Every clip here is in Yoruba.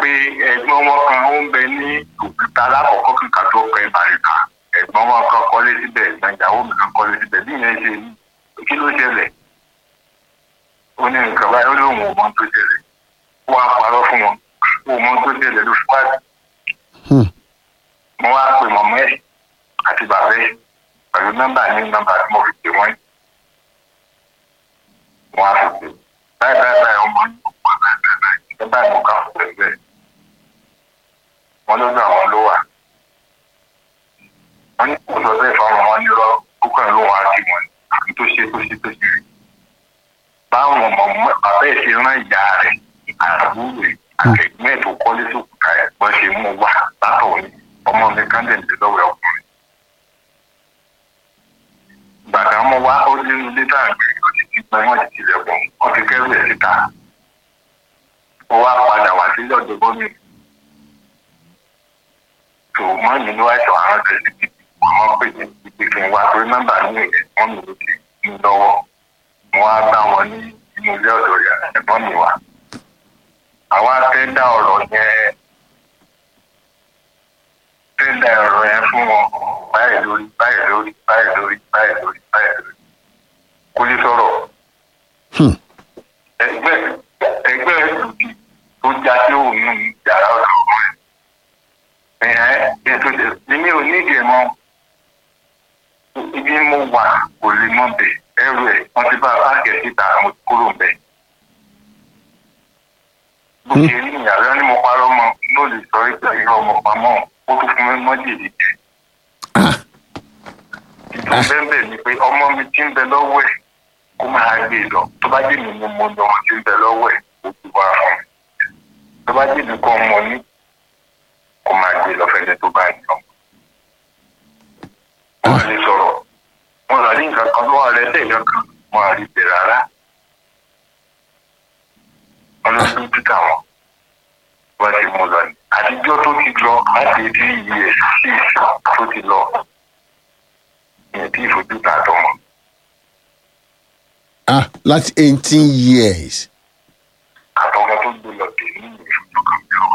pe ẹ̀gbọ́n wọn kan ó ń bẹ ní òkúta alákọ̀ọ́kọ́ kíkà tó pẹ́ bàríkà ẹ̀gbọ́n wọn kan kọ́lé síbẹ̀ ẹ̀gbọ́n ìyàwó mi kan kọ́lé síbẹ̀ bí ìyẹn ṣe ní kí ló ṣẹlẹ̀ ó ní nǹkan báyìí ó ní òun ò mọ tó ṣẹlẹ̀ ó wá parọ́ fún wọn ó mọ tó ṣẹlẹ̀ ló fún wájú Hmm. mo wá pe mọ̀mọ́ ẹ̀ àti bàbá ẹ̀ pẹ̀lú nọ́mbà ní nọ́mbà tí mo fi pè wọ́n mo wá fi pè báyìí báyìí báyìí ọmọ yìí kò pa báyìí báyìí báyìí ẹ báyìí mo kà fún pẹ̀lú ẹ̀ wọ́n lójú àwọn ló wà wọ́n ní kò sọ bẹ́ẹ̀ fáwọn wọn nírọ́ púpọ̀ ló wà á ti wọ̀n àbí tó ṣe tó ṣe tó ṣe rí báwọn ọmọ bàbá ẹ̀ ṣe rán ìyá rẹ̀ àbúrò rẹ̀ akẹgbẹ́ tó kọ́lé sókùtà ẹ̀ wọ́n ṣe mú wá látọ̀ ní ọmọ mi kándẹ̀ǹdì lọ́wọ́ ọkùnrin. gbàdá mọ́ wá ó nínú létà àgbẹ̀ ó ti ti pẹ́ wọ́n ti tilẹ̀kùn wọ́n ti kẹ́rù ẹ̀ síta. ó wá padà wá sílẹ̀ ọ̀dọ̀ gómìnà. tó wọ́n ní ní wáṣọ àwọn tẹ̀sí ti wọ́n pè ní ibi kí n wá torí nọ́mbà ní ẹ̀ wọ́n mi ló ti ń lọ́wọ́. wọ́n á bá wọn ní inú ilé ọ̀dọ̀ rẹ̀ ẹ̀gbọ́n mi wá àwa fẹ́ dá ọ̀rọ̀ yẹn fẹ́ dá ọ̀rọ̀ yẹn fún wọn báyìí lórí báyìí lórí báyìí lórí báyìí lórí báyìí lórí kò lè sọ̀rọ̀ Hmm. ẹgbẹ́ ẹgbẹ́ ìdùnnú tó já sí òun nù yàrá ọ̀dọ̀ wọn ẹ̀ ètò èmi ò ní ìdí ẹ̀ mọ́ ibi mo wà kò lè mọ̀ bẹ̀ ẹrù ẹ̀ wọ́n ti bá a bá kẹ̀ síta mo ti kúrò bẹ́ẹ̀ bó ṣe rí ìyàrá ni mo parọ́ mọ́ ló lè sọ pé irọ́ ọmọ pamọ́ ó tún fún mi mọ́jèlé jẹ. Ah. ìtàn bẹ́ẹ̀ ni pé ọmọ mi ti ń bẹ lọ́wọ́ ẹ̀ kó máa gbé e lọ tó bá dé mi ni mo lọ ti ń bẹ lọ́wọ́ ẹ̀ ó ti wá fún mi tó bá dé mi kọ́ ọmọ ní kó máa gbé e lọ fẹ́lẹ́ tó bá yàn. wọ́n lè sọ̀rọ̀ wọ́n rà ní nǹkan kan tó wà lẹ́sẹ̀ kankan wọ́n á rí bẹ̀ rárá ọlọ́dún títà wọn wọ́n ti mú lọ ní. àtijọ́ tó ti lọ láti etí iye sí ìsìn tó ti lọ ìyẹn tí ìfojú ta tọmọ. ah láti eighteen years àtọmọ tó gbé lọ dé ní ìfojú kan bí wọn.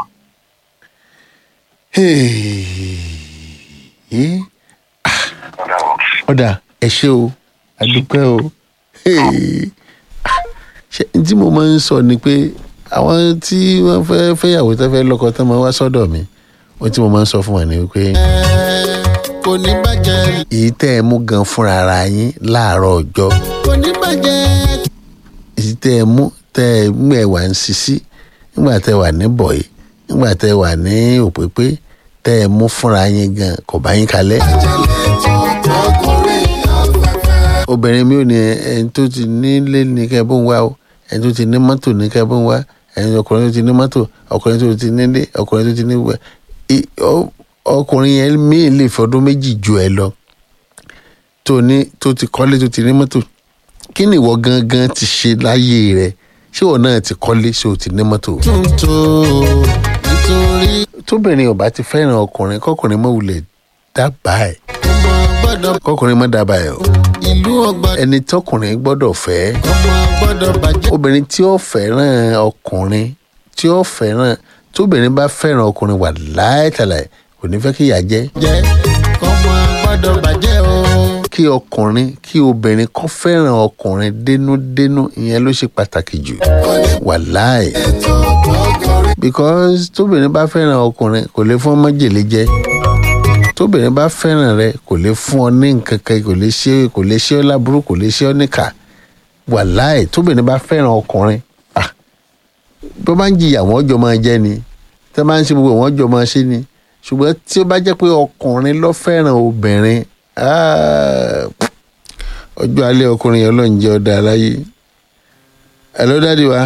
Hey. ọ̀dà wọn. ọ̀dà ẹ ṣé o àdúpẹ́ o Hey. Ah, ṣé n tí mo máa ń sọ ni pé àwọn tí wọ́n fẹ́ fẹ́yàwó tó fẹ́ lọ́kọ tó máa wá sọ́dọ̀ mi ohun tí mo máa ń sọ fún wọn ni wípé kò ní bàjẹ́ èyí tẹ́ ẹ mú gan fúnra ara yín láàárọ̀ ọjọ́ kò ní bàjẹ́ èyí tẹ́ ẹ mú tẹ́ ẹ mú ẹ wà ń sisi nígbà tẹ́ ẹ wà ní bọ̀yì nígbà tẹ́ ẹ wà ní òpépé tẹ́ ẹ mú fúnra yín gan kò bá yín kalẹ̀. ọkùnrin afẹ́fẹ́. obìnrin mi ò ní ẹni tó ti nílé ní kẹ́ bó ń wá o ẹni tó ti ní mọ́tò ní kẹ́ bó ń wá ẹni ọkùnrin tó ti ní mọ́tò ọkùnrin tó ti nílé ọkùnrin tó ti ní wẹ̀ I- ọ- ọkùnrin yẹn míì lè fọdún méjì ju ẹ lọ tó ní tó ti kọ́lé tó ti ní mọ́tò kí ni ìwọ gangan ti ṣe láyé rẹ ṣé ìwọ náà ti kọ́lé ṣé o ti ní mọ́tò. tuntun nítorí tóbìnrin ò bá ti fẹ́ràn ọkùnrin kọkùnrin mọ́ wulẹ̀ dábàá ẹ̀ ọmọ gbọ́dọ̀ kọkùnrin mọ́ dábàá ẹ̀ o ìlú ọgbà ẹni tọkùnrin gbọ́dọ̀ fẹ́ ọmọ gbọ́dọ̀ bàjẹ́ obìnrin tí ó fẹ́ràn ọkùnrin tí ó fẹ́ràn tóbìnrin bá fẹ́ràn ọkùnrin wà láìtàlà kò ní fẹ́ kí ìyà jẹ́ jẹ́ ọmọ gbọ́dọ̀ bàjẹ́ o. kí ọkùnrin kí obìnrin kó fẹ́ràn ọkùnrin dénúdénú ìyẹn ló ṣe pàtàkì jù wà láì ètò ọkùnrin because tóbìnrin bá fẹ́ràn ọkùnrin kò lè fún ọmọ jèlé jẹ tóbìnrin bá fẹ́ràn rẹ kò lè fún ọ ní nǹkan kan kò lè ṣe kò lè ṣe ọ láburú kò lè ṣe ọ níkà wà láì tóbìnrin bá fẹ́ràn ọkùnrin ah bí wọ́n bá ń jìyà wọ́n jọ máa jẹ́ ni tí wọ́n bá ń ṣe gbogbo wọ́n jọ máa ṣe ni ṣùgbọ́n tí ó bá jẹ́ pé ọkùnrin ló fẹ́ràn obìnrin ah, ọjọ́ alẹ́ ọkùnrin yẹn ló ń jẹ́ ọ̀dà aláyé ẹ̀ ló dáàdi wa.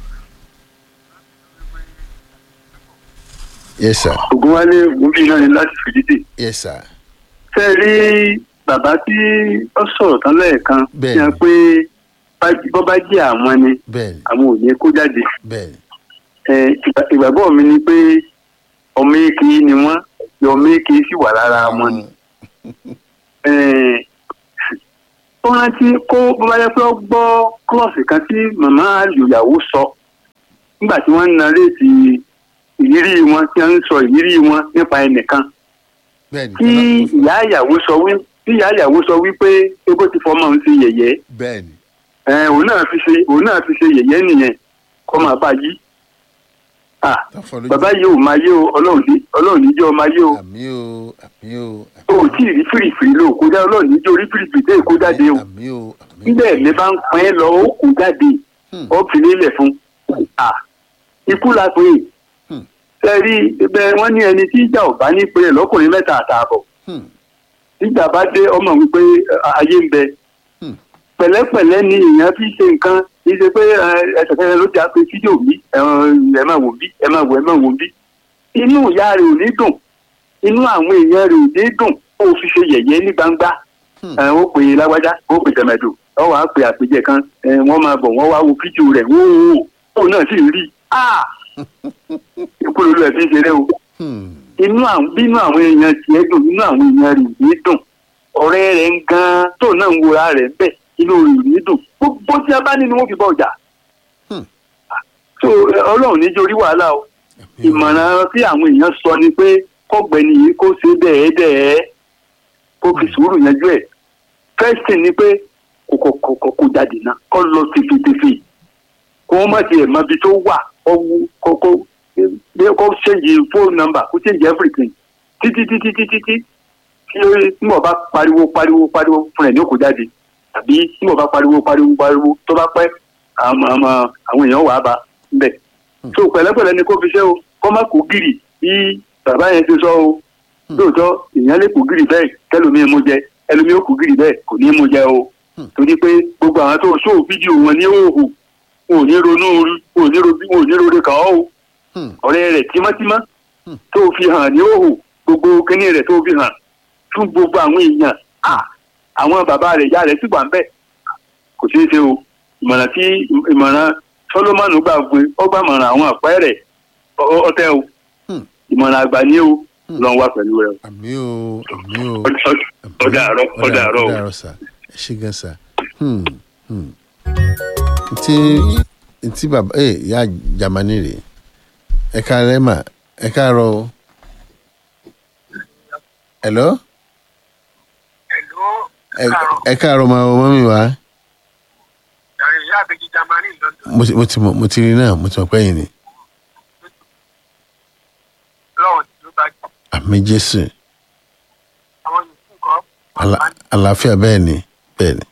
yes sir ògúnwálé ògúnbí náà ni láti fìdídì yes sir ṣe é rí bàbá tí ó sọ̀rọ̀ tán lẹ́ẹ̀kan Bẹ́ẹ̀ni. fi hàn pé bá- bọ́ bá jẹ́ àwọn ni bẹ́ẹ̀ni àwọn ò ní kó jáde bẹ́ẹ̀ni Ẹ, ìgbà- ìgbàgbọ́ mi ni pé ọmọ èkì ni wọ́n ọmọ èkì sì wà lára wọn ni Ẹ, ó rántí kó bó bá yẹ pé ó gbọ́ klọ́ọ̀sì kan tí màmá àlùyàwó sọ nígbà tí wọ́n ń naréètì ìrírí wọn tí wọ́n ń sọ ìrírí wọn nípa ẹnìkan bẹ́ẹ̀ni tí ìyá ìyàwó sọ wí tí ìyá ìyàwó sọ wípé ego ti fọmọ ń ṣe yẹ̀yẹ́ bẹ́ẹ̀ni ẹ òun náà fi ṣe òun náà fi ṣe yẹ̀yẹ́ nìyẹn kọ́ máa bá yí ah tọ́fọ́ lójú bàbá yìí ò máa yé o ọlọ́run ní ọlọ́run ní jẹ́ ọ máa yé o àmì o àmì o o ò tí ì rí fìrìfìrì ló kó jáde ọlọ́run ní jẹ́ orí fìrìfìrì tẹ́ kó jáde o àmì o àmì o níbẹ̀ mi bá ń pín ẹ lọ ó kó jáde Hmm. ó fi lélẹ̀ fún ah ikú la pé Hmm. sẹ́rí ibẹ̀ wọ́n ní ẹni tí ìjà ò bá ní pé lọ́kùnrin mẹ́ta àtààbọ̀ Hmm. nígbà bá dé ọmọ wípé eh, ayé ń bẹ Hmm. pẹ̀lẹ́pẹ̀lẹ́ ni èèyàn fi ṣe nǹkan kì í ṣe pé ẹsẹ̀ kẹrẹ ló ti á pé fídíò bí ẹ máa wò bí ẹ máa wò ẹ máa wò bí inú ìyá rẹ̀ ò ní dùn inú àwọn èèyàn rẹ̀ ò ní dùn ó fi ṣe yẹ̀yẹ́ ní gbangba Hmm. ẹ, ó pè é lágbájá ó pè tẹ̀mẹ̀dò ó wàá pè àpèjẹ kan ẹ, wọ́n máa bọ̀ wọ́n wá wo fídíò rẹ̀ wó wò ó náà sì rí i Ah! ikú lólu ẹ̀ fi ń ṣeré o Hmm. inú àwọn bínú àwọn èèyàn tiẹ̀ dùn inú àwọn èèyàn rẹ̀ yìí dùn ọ̀rẹ́ rẹ̀ ń gan tó náà ń wora rẹ̀ bẹ́ẹ̀ inú rẹ̀ yìí dùn gbogbo tí a bá ní ni wọ́n fi bọ̀ ọjà. Hmm. so ẹ, ọlọ́run ní jórí wàhálà o àmì o. ìmọ̀ràn tí àwọn èèyàn sọ ni pé kọ́gbẹ́ni yìí kó ṣe dẹ́ẹ̀dẹ́ẹ̀ kó fi sùúrù yanjú ẹ̀ first thing ni pé kò kò kò kò kò jáde náà kó lọ tèfètèfè kó wọ́n má tiẹ̀ mọ ibi tó wà kó wú kó kó bí kó change phone number kó change everything títí títí títí tí tí ó tí mo bá pariwo pariwo pariwo fún ẹ̀ ní òkú jáde tàbí tí mo bá pariwo pariwo pariwo tó bá pẹ́ àwọn àwọn àwọn èèyàn wà á bá bẹ̀ so pẹ̀lẹ́pẹ̀lẹ́ ni kó fi ṣe o kó má kó gírì bí bàbá yẹn ti sọ o lóòótọ́ èèyàn lè kó gírì bẹ́ẹ̀ kẹlòmíì mú jẹ ẹlòmíì ó kó gírì bẹ́ẹ̀ kò ní í mú jẹ o torí pé gbogbo àwọn tó sóò fídíò wọn ní òhù wọn ò ní ronú orí wọn ò ní ro- wọn ò ní rore kàn ọ́ o Hmm. ọ̀rẹ́ rẹ̀ tímọ́tímọ́ Hmm. tó fi hàn ní òhù gbogbo kínní rẹ̀ tó fi hàn fún gbogbo àwọn èèyàn Ah, àwọn bàbá rẹ̀ ìyá rẹ̀ sì wà ń bẹ̀ kò ṣeé ṣe o ìmọ̀ràn tí ìmọ̀ràn Sólómọ́nù gbà gbé ó gbà mọ̀ràn àwọn àpẹ́ rẹ̀ ọ- ọtẹ o Hmm. ìmọ̀ràn àgbà ní o lọ́n wá pẹ̀lú rẹ o. àmì o àmì o. Ọ- ọ- ọ̀dà àárọ̀ ọ̀dà àárọ̀ o. ọ̀dà àárọ̀ sà ẹ ṣe gan sà. Hmm. Hmm. ntí ntí bàbá ẹ yá jamani rè ẹ káàárọ̀ mà ẹ káàárọ̀ o. hello Hello, ẹ káàárọ̀. ẹ káàárọ̀ mà ọmọ mi wá. Yàrá ìyá àbẹ̀jì Jamani London. mo ti mo ti mọ mo ti rí náà mo ti mọ pé yìí ni Lọ́wọ́ tí ló bá jù. àmì jésù Àwọn yòókù kan. Àlà- àlàáfíà bẹ́ẹ̀ ni bẹ́ẹ̀ ni.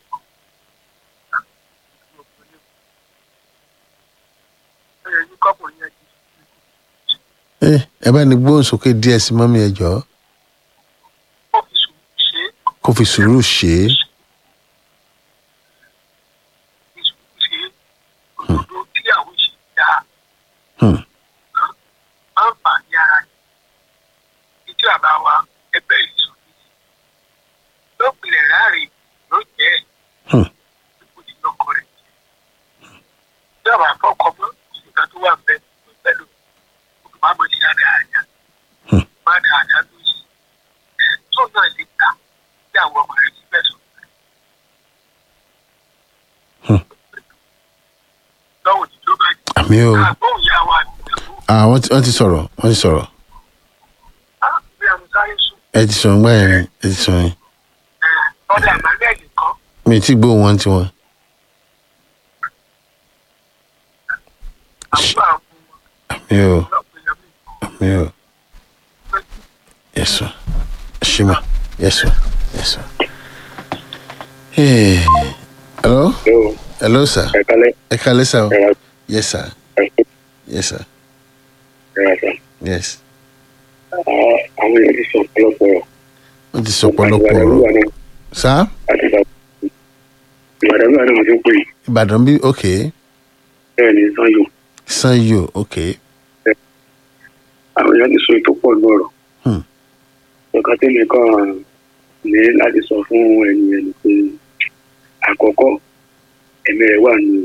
Ó yẹ kí kọ́kùnrin yẹn ti ẹ ẹ bá ní gbóhùn sókè díẹ̀ sí mọ́mí ẹ jọ̀ọ́ kó fi sùúrù ṣe é. kó fi sùúrù ṣe é. fi sùúrù ṣe é. Òdodo tí àwọn ṣe dáa. Hmm. Máa ń fà ní ara yìí. Ìdí àbá wa ẹgbẹ́ ìsọ̀ yìí. Lópinlẹ̀ láàrin ló jẹ́ ẹ̀. Hmm. Ipò tí lọ́kọ rẹ̀ jẹ́. Ìdí àbá fọ́kọ mọ́ ìgbà tó wà bẹ́ẹ̀ pẹ̀lú olùmọ̀ọ́mọ̀ sí dáadáa. Hmm. Má dáadáa ló ṣe. Ẹ̀ tó náà lè ta bí àwọn ọmọ rẹ̀ ti bẹ̀ sọ. Hmm. Lọ́wọ́ tí ló bá jẹ́. àmì o Àgbóhùn ìyá wa àti ìyàwó. ah wọ́n ti wọ́n ti sọ̀rọ̀ wọ́n ti sọ̀rọ̀ Ah, bí àwọn sáré sùn. ẹ ti sọ̀rọ̀ ńgbà yẹn ẹ ti sọ̀rọ̀ yẹn ọdẹ àmàlẹ́ nìkan mi ì tí gbóhùn wọn ti wọn. àbúrò àwọn àmì o ọlọ́pìnrin àmì o yẹsọ ṣìmà yẹsọ yẹsọ. Hey. hello Hello, hello sir ẹ kálẹ́, ẹ kálẹ́ sir o ẹ ra- yes sir ẹ kú, yes sir ẹ ra sá. yes Ah, Àwọn èèyàn ti sọ ọ̀pọ̀lọpọ̀ ọ̀rọ̀. wọ́n ti sọ ọ̀pọ̀lọpọ̀ Ìbàdàn ọ̀rọ̀ wà náà sir àti ìgbà. Ìbàdàn wà náà mo ti ń pè yìí. ìbàdàn bí ok Bẹ́ẹ̀ ni Sanyo. sanyo ok Àwọn èèyàn ti sọ ètò pọ̀ ní ọ̀rọ̀. Hmm. Nǹkan tí mi kàn ní láti sọ fún ẹni ẹni pé àkọ́kọ́ ẹ̀mí rẹ̀ wà ní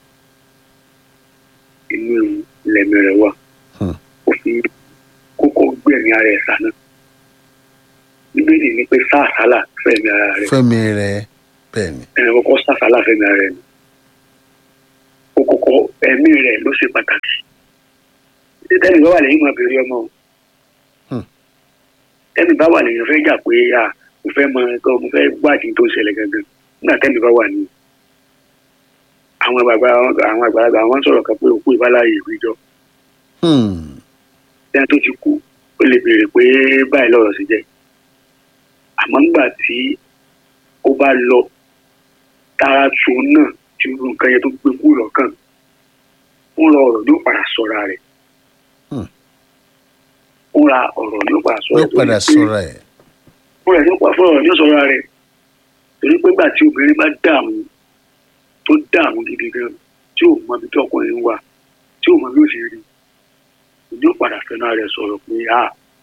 inú ilẹ̀mí rẹ̀ wà. Hmm. Ó fi kókó gbẹ̀mí ara ẹ̀ sànà. Bíbélì ni pé sáà sálà fẹ̀mí ara rẹ̀. fẹ́mi rẹ bẹ́ẹ̀ ni ẹnì kọ́kọ́ sàfàlà fẹ́mi ara ẹ̀ ni ó kọ́kọ́ ẹ̀mí rẹ̀ ló ṣe pàtàkì tí tẹ́mi bá wà lẹ́yìn mọ̀ bèrè ọmọ o Hmm. tẹ́mi bá wà lẹ́yìn fẹ́ jà pé à mo fẹ́ mọ ẹ̀kọ́ mo fẹ́ wádìí tó ń ṣẹlẹ̀ gangan nígbà tẹ́mi bá wà ní àwọn àgbàgbà àwọn àgbàlagbà àwọn sọ̀rọ̀ kan pé òkú ìbáláyé ìwéjọ́ Hmm. ẹni tó ti kú ó lè béèrè pé báyìí lọ́rọ̀ sí jẹ́ àmọ́ nígbà tí ó bá lọ tara tu náà tí irú nǹkan yẹn tó gbé kú lọ́kàn ń ra ọ̀rọ̀ yóò padà sọ̀ra rẹ̀ Hmm. ń ra ọ̀rọ̀ yóò padà sọ̀ra yóò padà sọ̀rọ̀ ẹ̀. fúnra ẹ̀ yóò padà fọ̀rọ̀ yóò sọ̀ra rẹ̀ torí pé gbà tí obìnrin bá dààmú tó dààmú gidi gan tí ò mọ ibi tí ọkùnrin wà tí ò mọ bí ó ṣe rí yóò padà fẹ́ràn rẹ̀ sọ̀rọ̀ pé a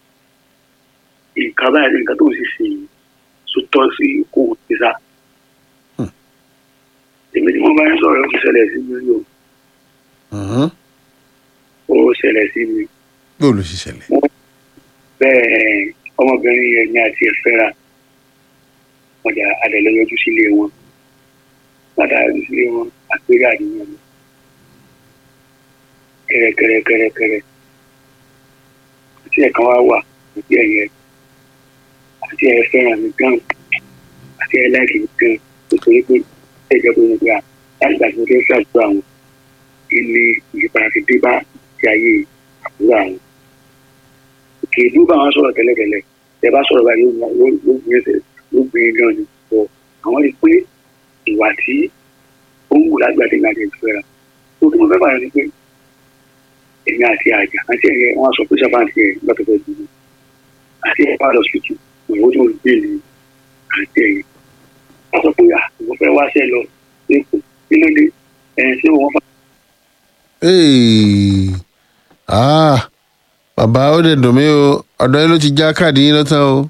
nǹkan báyìí ní nǹkan tó ń ṣe ṣe yìí tó tọ́ sí kó o ti sá. Hmm. èmi tí mo bá ń sọ̀rọ̀ ó ti ṣẹlẹ̀ sí mi o Mhm. ó ṣẹlẹ̀ sí mi bó ló ṣe ṣẹlẹ̀. bẹ́ẹ̀ ọmọbìnrin yẹn ní àti ẹ̀fẹ́ra wọ́n jà adẹ̀lẹ́ yọjú sílé wọn padà yọjú sílé wọn àpérè àníyàn mi kẹrẹkẹrẹkẹrẹkẹrẹ àti ẹ̀kan wá wà àti ẹ̀yẹ àti ẹ̀ fẹ́ràn mi gan àti ẹ̀ láìkì mi gan nítorí pé ẹ̀ jẹ́ pé mo gbà láti gbà tí mo fẹ́ ṣàdúrà wọn ilé ìyípadà ti dé bá ti ayé àbúrò àwọn kì í dúró bá wọn sọ̀rọ̀ tẹ́lẹ̀tẹ́lẹ̀ ẹ bá sọ̀rọ̀ báyìí ló ló ló gbé ẹsẹ̀ ló gbé e gan ni bọ̀ àwọn rí i pé ìwà tí ó ń wù lágbàdé ní àjẹ ìfẹ́ra tó kí mo fẹ́ bàrẹ̀ ni pé èmi àti àjà àti ẹ̀yẹ wọn sọ pé sábà àti ẹ̀ lọ́tọ̀ fẹ́ dùn àti ẹ̀ bá lọ sí tù ìwọ tó ń gbé ní àti ẹ̀yẹ wọn sọ pé àwọn fẹ́ wá sẹ́ lọ lẹ́kọ̀ọ́ kí ló dé ẹ̀ ṣé wọn fà Hey. Ah. bàbá ó dẹ̀ dùn mí o ọ̀dọ̀ yín ló ti já káàdì yín lọ́tàn o.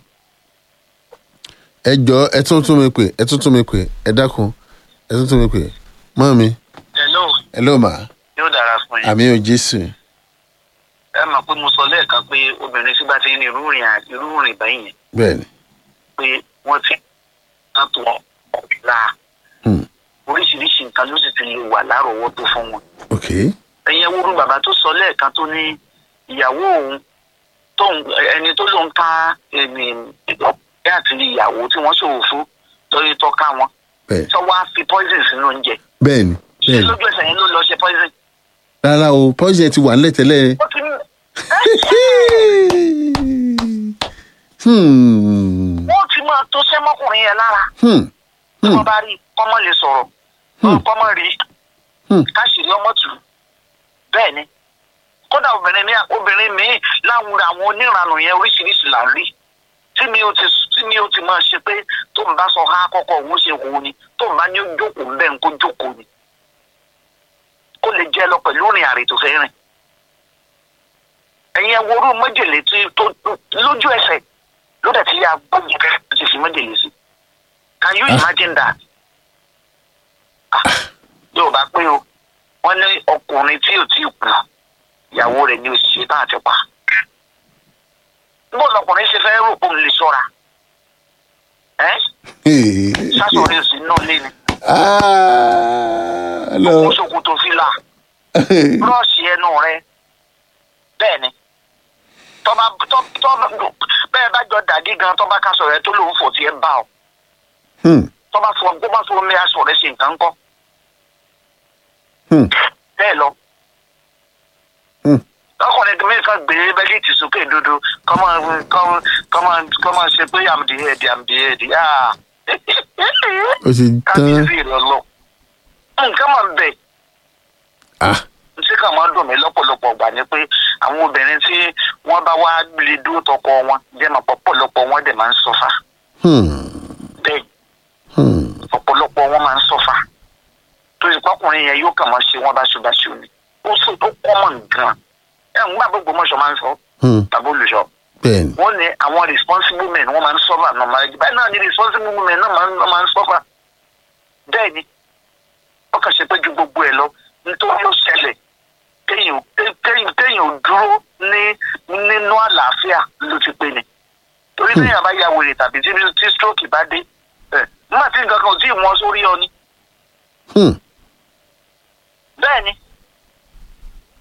ẹ jọ ẹ tún tún mi pè ẹ tún tún mi pè ẹ dákun ẹ tún tún mi pè mọ́ mi hello ẹ ló mà yóò dára fún yín. àmì ò jésù ẹ mọ̀ pé mo sọ lẹ́ẹ̀kan pé obìnrin tí bá ti ní irú rìn à- irú rìn báyìí yẹn bẹ́ẹ̀ ni. pé wọ́n ti ń tó ọ̀la Hmm. oríṣiríṣi nǹkan ló sì ti lè wà lárọ̀ọ́wọ́tó fún wọn. ok ẹ̀yin ewúro bàbá tó sọ lẹ́ẹ̀kan tó ní ìyàwó òun tóun ẹni tó lóun ká ẹni ìdọ̀kẹ́ àti ìyàwó tí wọ́n ṣòwò fún torí tọ́ka wọn bẹ́ẹ̀ tó wá fi poison sínú oúnjẹ bẹ́ẹ̀ ni ṣé bẹ́ẹ̀ ni lójú ẹsẹ̀ yẹn ló lọ ṣe poison. rárá o pọ́sì ti wà nílẹ̀ tẹ́lẹ̀. ó ti ní Hmm. wọ́n ti máa tó sẹ́mọ́kùnrin yẹn lára Hmm. tí Hmm. wọ́n bá rí kọ́mọ lè sọ̀rọ̀ Hmm. kọ́mọ rí Hmm. káṣíìrí ọmọ tù ú. bẹ́ẹ̀ ni kódà obìnrin mi obìnrin mi láwùrọ àwọn oníranù yẹn oríṣiríṣi là ń rí tí mi ò ti tí mi ò ti máa ṣe pé tó ń bá sọ ha kọ́kọ́ òun ṣe wò ni tó ń bá ní ó jókòó ń bẹ́ẹ̀ ń kó jókòó ni kó lè jẹ́ lọ pẹ̀lú ìrìn àrè tó fẹ́ rìn ẹ̀yin ẹ̀wòrú májèlé tí tó lójú ẹsẹ̀ ló dẹ̀ ti yà gbọ́dọ̀ kẹ́ ti fi májèlé sí can you Ah. imagine that Ah, yóò bá pé o wọ́n ní ọkùnrin tí ò tí ì kú ìyàwó rẹ̀ ní òṣìṣẹ́ tá a ti pa níbo lọkùnrin ṣe fẹ́ rò pé òun lè ṣọ́ra ẹ́ sásọ̀rọ̀ èsì náà lé ni Ah, kó lọ. ṣòkòtò fìlà búrọ́ọ̀ṣì ẹnu rẹ bẹ́ẹ̀ ni tọ́ba tọ́ tọ́ bẹ́ẹ̀ bá jọ dàdí gan tọ́ba kásọ̀ rẹ tó lòun fò tiẹ̀ bá ọ Hmm. tọ́ba fọ bó bá fọ omi aṣọ rẹ ṣe nǹkan kọ́ Hmm. bẹ́ẹ̀ lọ. Hmm. ọkùnrin mi kan gbé bẹ́líìtì sókè dodo kọ́mọ kọ́mọ kọ́mọ kọ́mọ ṣe pé àmì ẹ̀dì àmì ẹ̀dì ó ti tán. kábíyèsí rẹ lọ. nǹkan máa ń bẹ̀ Ah. tí kàn máa ń dùn mí lọ́pọ̀lọpọ̀ gbà ni pé àwọn obìnrin tí wọ́n bá wá lè dúró tọkọ wọn jẹ́ máa pọ̀pọ̀lọpọ̀ wọn dẹ̀ máa ń sọ́fà Hmm. bẹ́ẹ̀ Hmm. ọ̀pọ̀lọpọ̀ wọn máa ń sọ́fà tó yẹ kọkùnrin yẹn yóò kàn máa ṣe wọn báṣubàṣu ni ó sọ tó kọ́mọ̀ gan ẹ̀ ń gbà gbogbo mọ̀ṣọ́ máa ń sọ Hmm. tàbí olùṣọ́ bẹ́ẹ̀ ni. wọ́n ní àwọn responsible men wọ́n máa ń sọ́fà normal báyìí náà ni responsible men náà máa ń náà máa ń sọ́fà bẹ́ẹ̀ ni wọ́n kàn ṣe pé ju gbogbo ẹ̀ lọ nítorí ó ṣẹlẹ̀ kéèyàn kéèyàn kéèyàn dúró ní nínú àlàáfíà ló ti pé ni torí téèyàn bá ya wèrè tàbí tí tí stroke bá dé ẹ̀ nígbà tí nǹkan kan ò tí ì wọ́n sórí ọ ni Hmm. bẹ́ẹ̀ ni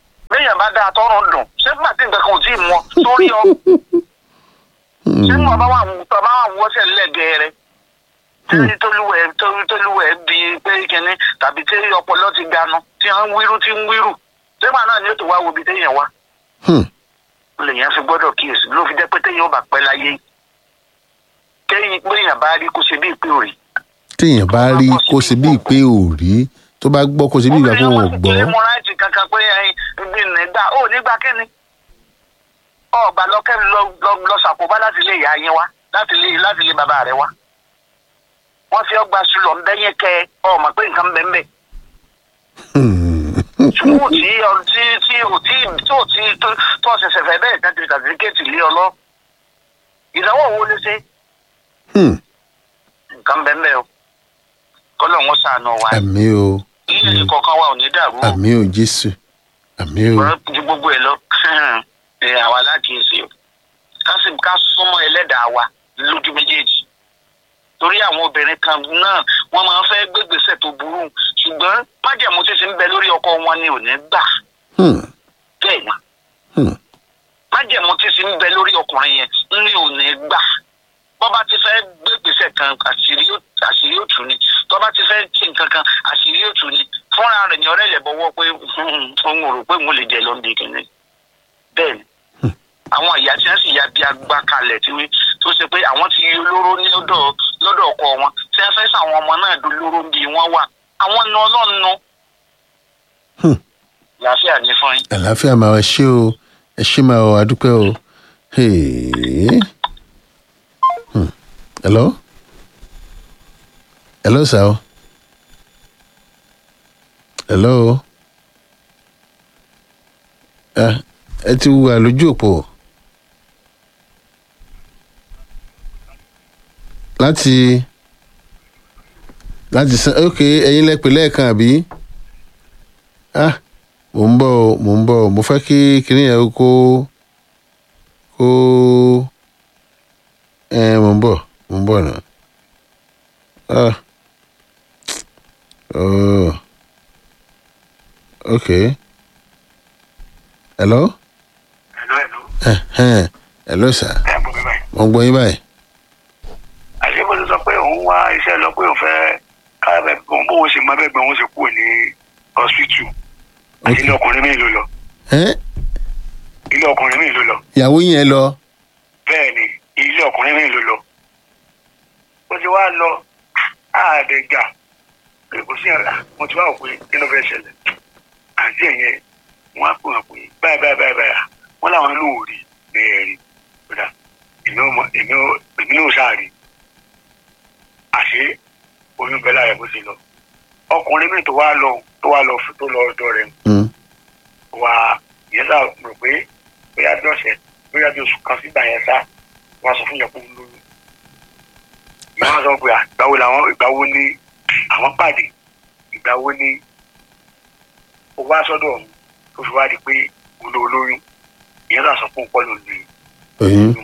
téèyàn bá dáa tọrùn dùn ṣé fún àti nǹkan kan ò tí ì mọ sórí ọ ṣé mo bá wà bá wà wọ́sẹ̀ lẹ́gẹ̀ẹ́rẹ́ tí tolúwẹ̀ tolúwẹ̀ bí pé kínní tàbí tí ọpọlọ ti ganu tí wọ́n ń wíru tí ń wíru ṣégbà náà ni ó ti wá wo ibi téèyàn wá Hmm. lèèyàn fi gbọ́dọ̀ kíyèsí ló fi jẹ́ pé téèyàn ò bá pẹ́ láyé téèyàn pé èèyàn bá rí kó ṣe bí ìpè òrì téèyàn bá rí kó ṣe bíi pé ò rí tó bá gbọ́ kó ṣe bíi ìgbà pé wọn ò gbọ́ obìnrin wọn ráìtì kankan pé ẹyin ibi nígbà ó nígbà kíni ọgbà lọkẹ́mi lọ lọ- lọ ṣàkóbá láti ilé ìyá yín wá láti ilé láti ilé bàbá rẹ wá wọ́n fi ọgbà sùlọ̀ ńbẹ́yẹn kẹ ọmọ pé nǹkan bẹ́ẹ̀ bẹ́ẹ̀ Hmm. sùkúù tí ọ- tí tí ò tí tó tí tó tó ṣẹ̀ṣẹ̀ fẹ́ bẹ́ẹ̀ tán ti sàtífíkẹ́ẹ̀tì lé ọ lọ ìdánwò wo lè ṣe Hmm. nǹkan bẹ́ẹ̀ bẹ́ẹ̀ o kọ́lọ̀ wọn ṣàánú wa àmì o ilé kọ̀ọ̀kan wa ò ní dàrú o. àmì o jésù àmì o ọ̀rọ̀ ju gbogbo ẹ̀ lọ ẹ àwa lákìísí o ká sì ká súnmọ́ ẹlẹ́dàá wa lójú méjèèjì torí àwọn obìnrin kan náà wọ́n máa ń fẹ́ gbégbèsè tó burú ṣùgbọ́n májẹ̀mú tí ti ń bẹ lórí ọkọ wọn ni ò ní gbà Hmm. bẹ́ẹ̀ ni Hmm. májẹ̀mú tí ti ń bẹ lórí ọkùnrin yẹn ni ò ní gbà bọ́ bá ti fẹ́ gbégbèsè kan àṣírí ó- àṣírí ó tù ni tọ́ bá ti fẹ́ ṣe nǹkan kan àṣírí ó tù ni fúnra rẹ̀ ní ọ̀rẹ́ ilẹ̀ bọ́wọ́ pé òun ò rò pé òun lè jẹ lọ́ndì kìíní bẹ́ẹ̀ ni àwọn ìyá tí wọ́n sì ya bí agbá kalẹ̀ tí wí tó ṣe pé àwọn ti yí olóró ní lọ́dọ̀ lọ́dọ̀ ọkọ wọn tí wọ́n fẹ́ sàwọn ọmọ náà dolóró bí wọ́n wà àwọn nu ọlọ́run nu Hmm. làáfíà ní fún yín. àlàáfíà máa ṣe o ẹ ṣe máa wà dúpẹ́ o Hey. Hmm. hello hello sir o hello Ah, ẹ ti wà lójú òpó láti láti san ok ẹ̀yin lẹ pè lẹ́ẹ̀kan àbí ah mò ń bọ̀ o mò ń bọ̀ o mo fẹ́ kí kinní yẹn kó kó ẹ mò ń bọ̀ mò ń bọ̀ náà ah oh ok hello ẹ̀lọ́ ẹ̀lọ́ eh, eh. hello sir ẹ̀ bọ̀ mi báyìí. mo ń gbọ́ yín báyìí àṣebó ti sọ pé òun wá iṣẹ́ lọ pé òun fẹ́ káàbẹ̀ òun bóun ṣe mọ bẹ́ẹ̀ gbọ́n òun ṣe kúrò ní hospital àti ilé ọkùnrin mi ló lọ Eh, ilé ọkùnrin mi ló lọ ìyàwó yẹn lọ bẹ́ẹ̀ ni ilé ọkùnrin mi ló lọ ó ti wá lọ àdẹ̀gà kò sí ọ̀la mo ti wá wò pé kí ló fẹ́ ṣẹlẹ̀ àti ẹ̀yẹ wọn á pè wọn pé báyìí báyìí báyìí báyìí wọn làwọn ló rí ní ẹ̀rí kódà èmi ò mọ èmi ò èmi náà sáà rí àṣé oyún bẹ́ẹ̀ láyẹ̀ bó ti lọ ọkùnrin mi tó wá lọ tó wá lọ tó lọ ọ̀dọ̀ rẹ̀ Hmm. wà yẹn sá rò pé bóyá bí ọ̀sẹ̀ bóyá bí oṣù kan sígbà yẹn sá wọ́n sọ fún yẹn kó ń lóyún. ìyá wọn sọ pé à, ìgbà wo làwọn ìgbà wo ni àwọn pàdé ìgbà wo ni ó wá sọ́dọ̀ ọ̀hún tó fi wá di pé òun ló lóyún ìyẹn sá sọ fún pọ́lù ní oyún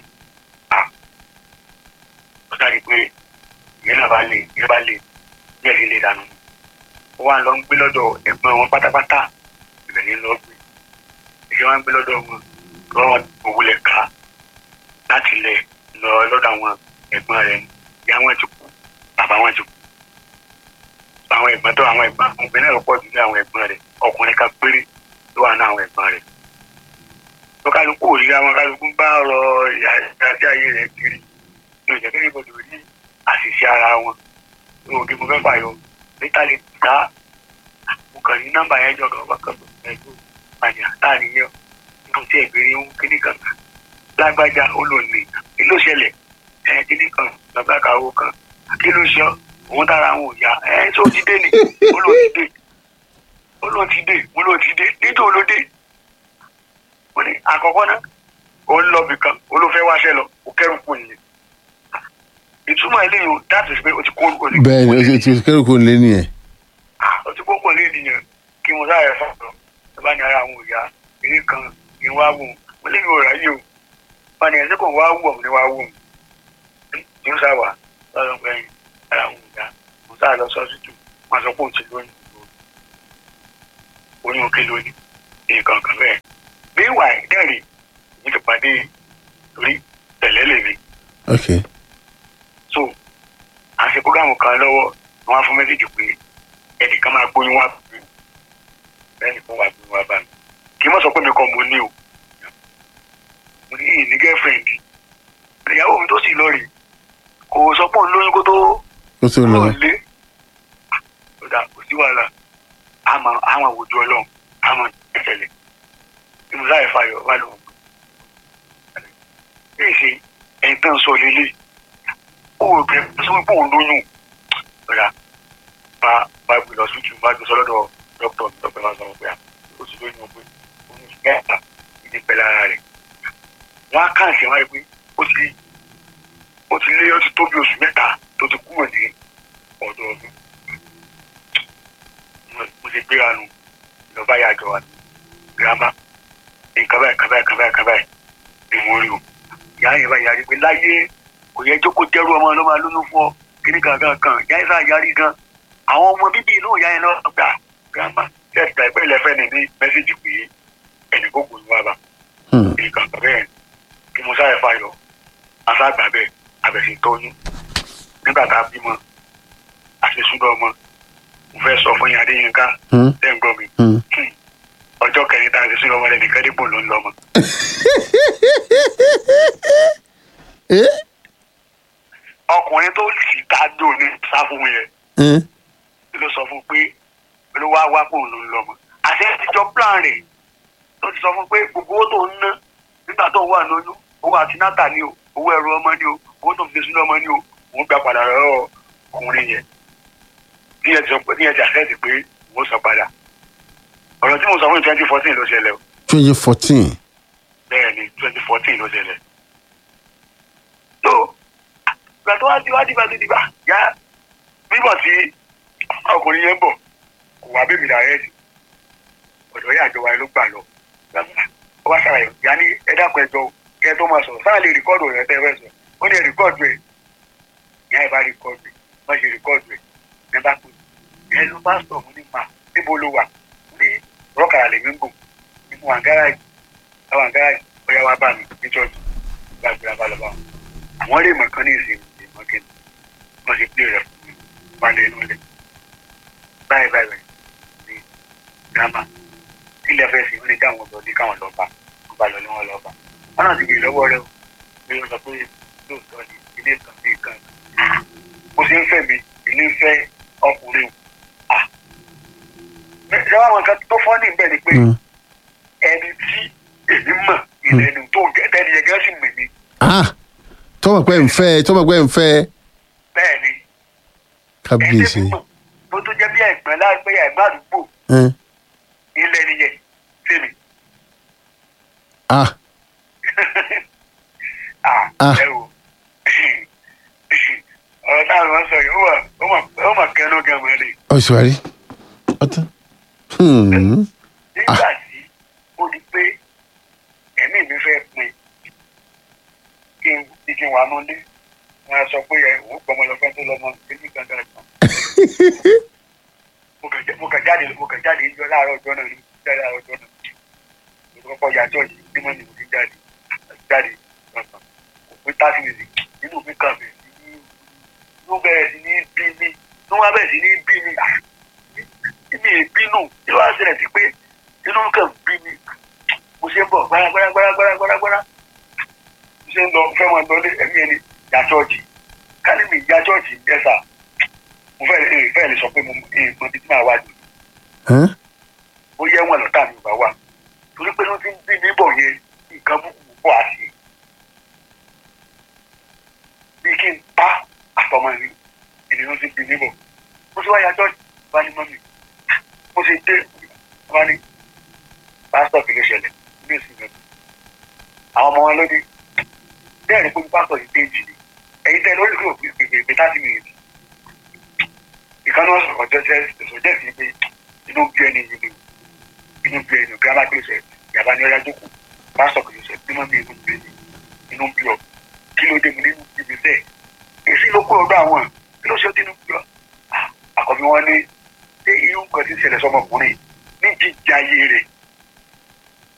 ó dàbí pé ìyẹn náà bá lè ìyẹn bá lè bí ẹ̀rí lè dànù. ó wá lọ ń gbé lọ́dọ̀ ẹ̀gbọ́n wọn pátápátá ìbẹ̀rẹ̀ lọ gbé ìṣe wọn ń gbé lọ́dọ̀ wọn lọ́wọ́ òwúlẹ̀ ká láti lẹ̀ lọ lọ́dọ̀ àwọn ẹ̀gbọ́n rẹ̀ ìyá wọn ti kú bàbá wọn ti kú. àwọn ẹ̀gbọ́n tó àwọn ẹ̀gbọ́n àwọn obìnrin náà pọ̀ jù ní àwọn ẹ̀gbọ́n rẹ̀ ọkùnrin kan péré ló wà ní àwọn ẹ̀gbọ́n rẹ̀. tó kálukú òrìrì àwọn kálukú ń bá ọ̀rọ̀ ìyá àti ayé rẹ̀ kiri ní ìjẹ́ kí níbo lórí àṣìṣe ara wọn ní òde mo fẹ́ fàyọ níta lè dá mo kàn ní nọ́mbà yẹn jọ kan wákàn tó fẹ́ tó pàdé láàrin yẹn nígbà tí ẹ̀gbẹ́rẹ́ ń kíní kan lágbájá ó lò ní kí ló ṣẹlẹ̀ ẹ kíní kan bàbá kàwó kan kí ló ṣe òun dára àwọn òyà ẹ tó ti dé ni ó lò ti dé ó lò ti dé ó lò ti dé nítorí ó ló dé ó ní àkọ́kọ́ náà ó ń lọ bìkan ó ló fẹ́ wáṣẹ́ lọ ó kẹ́rù kù nìyẹn ìtumọ̀ eléyìí o that is pé o ti kó o ti bẹ́ẹ̀ ni o ti kẹ́rù kó lé nìyẹn o ti kó pọ̀ ní ènìyàn kí mo sáré sọ̀rọ̀ ẹ bá ní ara àwọn òyà eré kan kí n wá wò ó mo lè mi ò ráyè o wọn ni ẹsẹ̀ kò wá wù ọ́ ní wá wù ọ́ ní sá wà lọ́dọ̀ pé ara àwọn òyà mo sáré lọ sọ́sítù wọn sọ pé òun ti lóyún oyún òkè lónìí nǹkan kan bẹ́ẹ̀ níwà ìdẹ́rìn mi ti pàdé torí tẹ̀lé lèmi ok so à ń ṣe programu kan lọ́wọ́ wọn á fún mẹ́sẹ̀jì pé ẹnìkan máa gbóyún wá bá mi bẹ́ẹ̀ni kan wá gbóyún wá bá mi kì í mọ̀ sọ pé mi kàn mo ní o mo ní ìní gẹ́fẹ̀rẹ̀ndì ìyàwó mi tó sì lọ rè kò sọ pé òun lóyún kó tó kó tó lọ kúrò lé ọ̀dà kò sí wàhálà àmọ́ àmọ́ àwùjọ ọlọ́run àmọ́ ìṣẹ̀lẹ̀ ìmúlá ìfàyọ̀ wà lóhùn bí ìṣe ẹ̀yìn tán sọ lélẹ̀ ó rò pé sọ pé òun lóyún ọ̀dà bá bá gbé lọ sí ìtumọ̀ bá gbé sọ lọ́dọ̀ dókítà mi dókítà máa sọ wọn pé à ó sì lóyún ọgbẹ́ òun sì mẹ́ta ìdí pẹ̀lú ara rẹ̀ wọ́n á kàn sí wọn pé ó ti ó ti lé ó ti tó bí oṣù mẹ́ta tó ti kúrò ní ọ̀dọ̀ ọdún mo ti gbéra nu ìjọba yà jọ wa girama nǹkan báyìí nǹkan báyìí nǹkan báyìí nǹkan báyìí ni mo rí o ìyá yẹn báyìí yarí pé láyé kò yẹ jókòó jẹ́rú ọmọ ló máa lóyún fún ọ kíní kankan kan ìyá yẹn sáà yarí gan àwọn ọmọ bíbí inú ìyá yẹn náà gbà girama tẹ̀sítà ìpẹ́ ìlẹ́fẹ́ ni ní mẹ́sẹ̀jì pé ẹnì kò gbòòrò wa bá Hmm. nǹkan kan bẹ́ẹ̀ kí mo sáré fayọ̀ aṣáàgbà bẹ́ẹ̀ abẹ̀sí tọ́yún nígbà tá a bímọ àṣesúdọ̀ ọmọ mo fẹ́ sọ fún yín adéyínká Hmm. tẹ́ ń gbọ́ mi Hmm. ọjọ́ kẹrin tá a ṣe sínú ọmọ rẹ̀ nìkan dípò ló ń lọ mọ́. Eh? ọkùnrin tó sì dájọ́ ní sáfún yẹn Eh? ló sọ fún pé ló wá wá pò ló ń lọ mọ́. àṣẹ ìjọ plan rẹ̀ ló ti sọ fún pé gbogbo owó tó ń ná nígbà tó wà lóyún owó àtinátà ni o owó ẹrù ọmọ ni o owó tó fi sínú ọmọ ni o òun gba padà lọ́wọ́ ọkùnrin yẹn ní ẹ̀ ti sọ pé ní ẹ̀ ti àṣẹ ti pé òun sọ padà ọ̀rọ̀ tí mo sọ fún twenty fourteen ló ṣẹlẹ̀ o twenty fourteen bẹ́ẹ̀ ni twenty fourteen ló ṣẹlẹ̀. tó ìgbà tó wá di wá dìgbà tó dìgbà yá bíbọ̀ tí ọkùnrin yẹn ń bọ̀ kò wá bèbí dàrẹ́ sí ọ̀dọ̀ yà àjọwà ló gbà lọ. ó wá ṣàlàyé yá ní ẹ dákun ẹjọ́ kẹ tó máa sọ̀rọ̀ sáà lè rìkọ́ọ̀dù rẹ̀ tẹ́ fẹ́ sọ ó ní ẹ rìkọ́ọ̀dù ẹ̀ yá ẹ bá rìkọ́ọ̀dù ẹ̀ má ṣe rìkọ́ọ̀dù ẹ̀ ẹ bá pè é ẹ ló bá sọ̀ fún nípa níbo ló wà ní rọ́kàrà lè mí gùn nínú àǹgárá yìí àwọn àǹgárá yìí bóyá wá bá mi ní chọ́ọ̀chì gbàgbé abá lọ bá wọn. àwọn lè mọ̀ kán ní ìsìn ìmọ̀ kí wọ́n ti pè rẹ̀ fún mi wá lé inú ilẹ̀. báyìí báyìí báyìí ní gírámà ilẹ̀ fẹ́ sí ní káwọn lọ ní káwọn lọ bá wọn bá lọ ní wọn lọ bá. wọn náà ti gbé lọ́wọ́ rẹ o bí wọ́n sọ pé lóòótọ́ ni ilé kan bí kan. mo ṣe ń fẹ́ mi ilé ń fẹ́ ọkùnrin o. Ah. ṣé wàá mọ nǹkan tó fọ́ ní ìbẹ̀ ni pé Hmm. ẹni tí èmi mọ̀ ìlẹ́nu tó gẹ́gẹ́ ni ẹgẹ́ sì mọ̀ mi ah tọ́mọ̀ pé ń fẹ́ tọ́mọ̀ pé ń fẹ́ bẹ́ẹ̀ ni ẹni kábíyèsí tí mọ̀ tó tó jẹ́ bí ẹ̀gbọ́n láàgbé ẹ̀gbọ́n àdúgbò Eh? ilẹ̀ nìyẹn sèmi ah ah Ah. ẹ wo ọ̀rọ̀ náà ló ń sọ yìí ó wà ó mà ó mà kẹ́nu gẹ̀mọ́ lè ọ̀ṣùwárí ọ̀tán Hmm. nígbà tí ó di pé ẹ̀mí mi fẹ́ pin kí n kí n wà nulẹ̀ wọn á sọ pé ẹ òun pọ̀ ọmọ lọ fẹ́ tó lọ́mọ ẹni gangan kan mo kàn já- mo kàn jáde mo kàn jáde yọ láàárọ̀ ọjọ́ náà ní jáde láàárọ̀ ọjọ́ náà mo kọ́kọ́ ya church ní mọ́ni mo ti jáde jáde lọ́sàn kò pé thirty minutes nínú mi kàn bẹ̀rẹ̀ sí ní inú bẹ̀rẹ̀ sí ní bí mi inú wa bẹ̀rẹ̀ sí ní bí mi ah, mi ì bínú kí ló wá ṣẹlẹ̀ sí pé inú kàn bí mi mo ṣe ń bọ̀ gbáragbára gbáragbára gbáragbára mo ṣe ń lọ fẹ́ máa lọlé ẹ̀mí ẹni ya church kálí mi ya church yẹn sà mo fẹ́ lè fẹ́ lè sọ pé mo mọ ibi tí màá wá jù Huh? ó yẹ wọn lọ́tà mi ò bá wà torí pé ló ti ń bí mi bọ̀ yẹn nǹkan búkú pọ̀ àṣì bí kí n pa àtọmọ mi ìdí ló ti bí mi bọ̀ mo ti wá ya church bá ní mọ́mì mo ti dé wá ní pásítọ̀ kì í ṣẹlẹ̀ ní èsì mi àwọn ọmọ wọn ló dé bẹ́ẹ̀ ni pé pásítọ̀ yìí dé jì ní ẹ̀yin tẹ́ lórí kò pè pè pé thirty minutes ìkànnì wọn sọ̀rọ̀ jẹ́ sọ̀jẹ́ sí pé inú bí ẹni yìí ni inú bí ẹni gírámà kìí ṣe yàrá ní ọyá jókòó pásítọ̀ kìí ṣe bí wọ́n bí inú bí ẹni inú bí ọ kí ló dé mu nínú bí mi bẹ́ẹ̀ èsì ló kó ọgbà àwọn kí ló ṣe dínú bí ọ àkọ́bí wọn ní ṣé irú nǹkan ti ṣẹlẹ̀ sọmọkùnrin ní jíjà ayé rẹ̀ àkọ́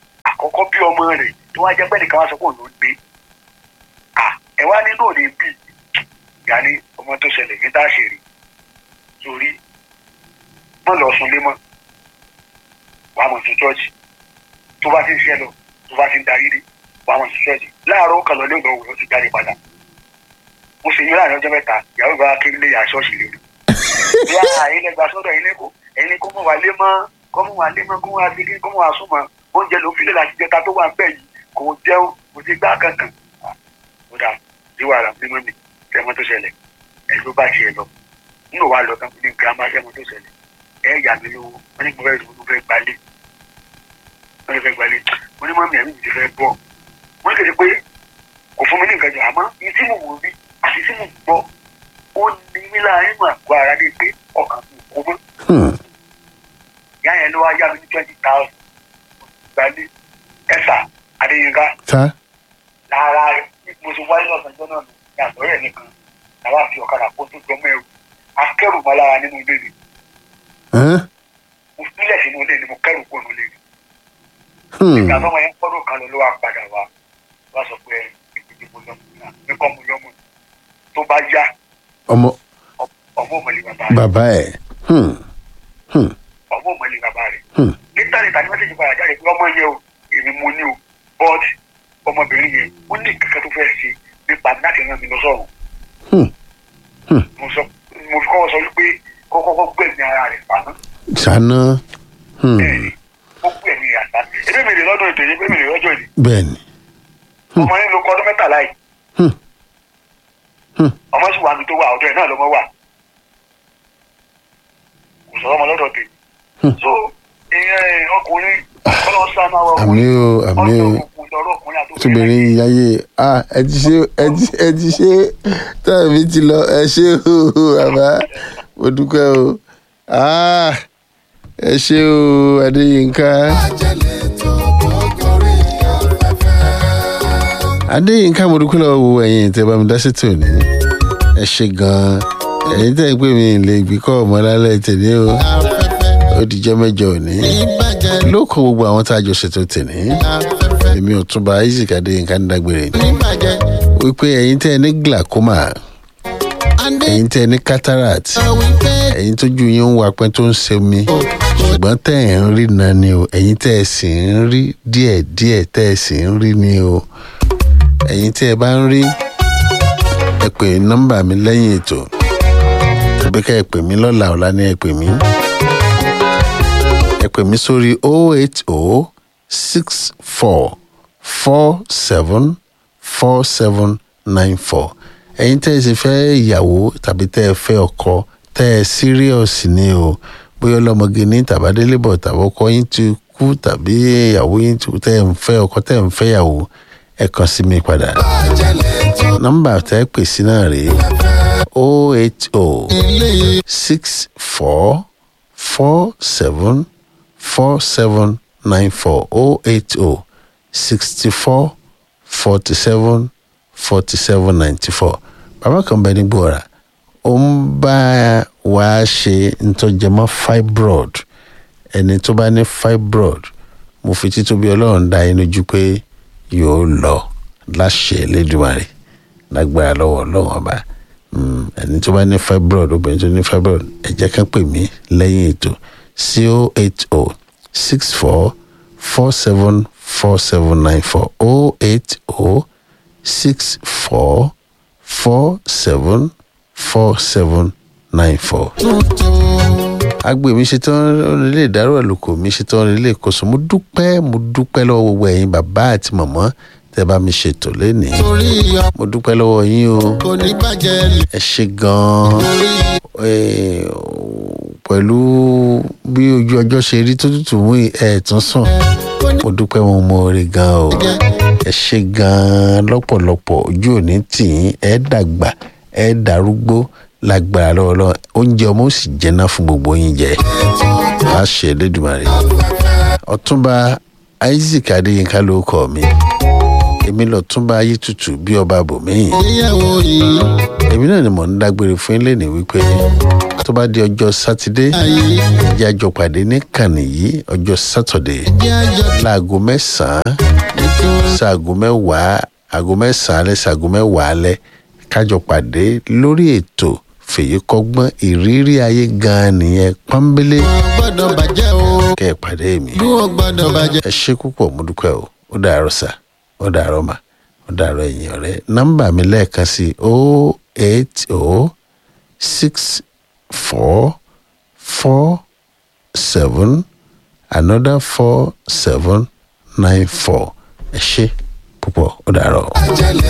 kọ́kọ́ bí ọmọ rẹ̀ tó wá jẹ́ pé nìkan wá sọ pé òun ló gbé à ẹ wá nínú òde bí ìyá ní ọmọ tó ṣẹlẹ̀ ní tá a ṣe rí sórí mọ́ lọ sunlé mọ́ wàá mọ̀ sí chọ́ọ̀chì tó bá ti ń ṣẹ́ lọ tó bá ti ń darí dé wàá mọ̀ sí chọ́ọ̀chì láàárọ̀ ó kàn lọ lóògùn òwúrọ̀ ti jáde padà mo ṣe yín láàrin ọjọ́ mẹ́ta ìyàwó ìgbà kí lè yà ṣọ́ọ̀ṣì lórí bí a ilé gba sọ́dọ̀ ilé kó ẹni kó mọ̀ wá lé mọ́ kó mọ̀ wá lé mọ́ kó mọ̀ wá sí kí kó mọ̀ wá súnmọ́ oúnjẹ ló fi lè láti jẹta tó wà ń bẹ̀ yìí kò jẹun kò ti gbá kankan ó dà bí wàrà mímọ́ mi tẹ́mọ́ tó ṣẹlẹ̀ ẹ̀ ló bá tiẹ̀ lọ nínú wa lọ tán ní girama tẹ́mọ́ tó ṣẹlẹ̀ ẹ̀ yà mí lówó wọ́n ní mo fẹ́ mo fẹ́ gbalé wọ́n ní fẹ́ gbalé wọ́n ní mọ́mí ẹ̀mí mi ti fẹ́ bọ̀ wọ́n kéde pé kò fún mi ní nǹkan jù àmọ́ ní tí mo wò rí àti tí mo gbọ́ ó ní mí láàrin mọ̀ àgọ́ ara ní pé ọkàn mi kò mọ́ Hmm. ìyá yẹn ló wá yá mi ní twenty thousand gbalé ẹ̀sà adéyínká ta lára mo ti wáyé lọ́sàn-án jọ́nà mi ní àgbọ̀rẹ́ nìkan làwọn àfi ọ̀kadà kó tó jọmọ́ ẹrù akẹ́rù mọ́ lára nínú ilé mi Hàn? mo sílẹ̀ sínú ilé ni mo kẹ́rù kó nínú ilé mi Hmm. ìgbà tó wọn yẹn kọ́dọ̀ kan lọ ló wá padà wá wá sọ pé ìpínlẹ̀ mo lọ́mọ náà mi kọ́ mo lọ́mọ tó bá yá ọmọ ọmọ òmìnir bàbá rẹ̀ bàbá ẹ̀ Hmm. Hmm. ọmọ òmìnir bàbá rẹ̀ Hmm. níta níta ni mẹ́sẹ̀jì padà jáde pé ọmọ yẹn o èmi mo ní o but ọmọbìnrin yẹn ó ní kankan tó fẹ́ ṣe nípa láti rán mi lọ sọ̀rọ̀ Hmm. Hmm. mo sọ mo fi kọ́kọ́ sọ wípé kọ́kọ́ gbẹ̀mí ara rẹ̀ fàánù ṣáná Hmm. bẹ́ẹ̀ni ó gbẹ̀mí àtà ebi mi lè lọ́dún ètò yìí ebi mi lè lọ́jọ́ yìí bẹ́ẹ̀ni ọmọ yẹn ló kọ́ ọdún mẹ́tàlá yìí Hmm. Hmm. ọmọ sì wà mí tó wà ọ̀dọ̀ ẹ̀ náà lọ́mọ wà kò sọ ọmọ lọ́dọ̀ tèmi Hmm. so ìyẹn ọkùnrin kọ́lọ́ sánú àwọn àmì o àmì o tóbìnrin yáyé ah ẹ ti ṣe ẹ ti ẹ ti ṣe táwọn mi ti lọ ẹ ṣe o bàbá mo dúpẹ́ o ah ẹ ṣe o adéyínká Àjẹlẹ̀ tó kọ́kọ́rí afẹ́fẹ́. adéyínká mo dúpẹ́ lọ́wọ́ wo ẹ̀yin tẹ́ bá mi dá sí tòní ẹ ṣe gan-an ẹ̀yin tẹ́ ẹ pé mi lè gbé kọ́ ọmọ lálẹ́ tèmi o Afẹ́fẹ́ ó dijọ́ mẹ́jọ òní níbàjẹ́ ló kọ gbogbo àwọn tá a jọ ṣètò tèmi afẹ́fẹ́ èmi ò tún bá isaac adéyínká ń dágbére níbàjẹ́ wípé ẹ̀yin tẹ́ ẹ ní glaucoma Adé ẹ̀yin tẹ́ ẹ ní cataract sọ wípé ẹ̀yin tójú yín ń wapẹ́ tó ń ṣe mí ṣùgbọ́n tẹ́ ẹ̀ ń rí náà ni o ẹ̀yin tẹ́ ẹ sì ń rí díẹ̀díẹ̀ tẹ́ ẹ sì ń rí ni o ẹ̀yin tí ẹ bá ń rí ẹ pè nọ́mbà mi lẹ́yìn ètò tàbí ká ẹ pè mí lọ́la ọ̀la ni ẹ pè mí ẹ pè mí sórí 080 64 47 4794 ẹ̀yin tẹ́ ẹ sì fẹ́ ìyàwó tàbí tẹ́ ẹ fẹ́ ọkọ tẹ́ ẹ serious ni o bóyá ọlọ́mọge ní tàbádélébọ̀ tàbí ọkọ yín ti kú tàbí ìyàwó yín ti kú tẹ́ ẹ ń fẹ́ ọkọ tẹ́ ẹ ń fẹ́ ìyàwó ẹ kàn sí mi padà àjẹlẹ̀ tó nọ́mbà tẹ́ ẹ pè sí náà rèé 080 ilé six four four seven four seven nine four oh eight oh sixty four forty seven forty seven ninety four bàbá kan bẹ ní gbòòrà ó ń bá wa ṣe ntọ́jẹmọ́ fibroid ẹni tó bá ní fibroid mo fi títóbi ọlọ́run dá yín lójú pé yóò lọ láṣẹ Elédùmarè lágbára lọ́wọ́ ọlọ́run ọba Mm, ẹni tó bá ní fibroid obìnrin tó ní fibroid ẹ jẹ́ ká pè mí lẹ́yìn ètò sí o eight o six four four seven four seven nine four o eight o six four four seven four seven nine four tuntun agbe mi ṣetán ilé ìdárò àlùkò mi ṣetán ilé ìkóso mo dúpẹ́ mo dúpẹ́ lọ́wọ́ gbogbo ẹ̀yin bàbá àti màmá tẹ́ bá mi ṣètò lénìí torí ọkọ mo dúpẹ́ lọ́wọ́ yín o kò ní bàjẹ́ ẹ ṣe gan-an lórí Eh, pẹ̀lú bí ojú ọjọ́ ṣe rí tó tútù mú ẹ̀ tún sùn kò ní mo dúpẹ́ mo mọ orí gan o jẹ́ ẹ ṣe gan-an lọ́pọ̀lọpọ̀ ojú òní tì yín ẹ dàgbà ẹ darúgbó lágbára lọ́wọ́lọ́wọ́ oúnjẹ ọmọ ó sì jẹ́ná fún gbogbo yín jẹ láṣẹ Elédùmarè ọ̀túnba Isaac Adéyínká ló kọ mi èmi lọ tún bá ayé tutù bí ọba bòmíì ìgbéyàwó yìí èmi náà ni mò ń dágbére fún ilé ní wípé tó bá di ọjọ́ sátidé ayé ẹjẹ́ àjọ pàdé ní kànnì yìí ọjọ́ sátọ̀dé jẹ́ àjọ láago mẹ́sàn-án nítorí ṣaago mẹ́wàá aago mẹ́sàn-án alẹ́ ṣaago mẹ́wàá alẹ́ kájọ pàdé lórí ètò fèyí kọ́gbọ́n ìrírí ayé gan-an nìyẹn pọ́nbélé gbọ́dọ̀ bàjẹ́ o kẹ́ ẹ̀ pàdé mi bí wọ́n gbọ́dọ̀ bàjẹ́. ẹ ṣe púpọ̀ mo dúpẹ́ o ó dàárọ̀ sà ó dàárọ̀ mà ó dàárọ̀ ẹ̀yìn ọ̀rẹ́ nọ́mbà mi lẹ́ẹ̀kan sí o eight o six four four seven another four seven nine four ẹ ṣe púpọ̀ ó dàárọ̀. àjẹlẹ̀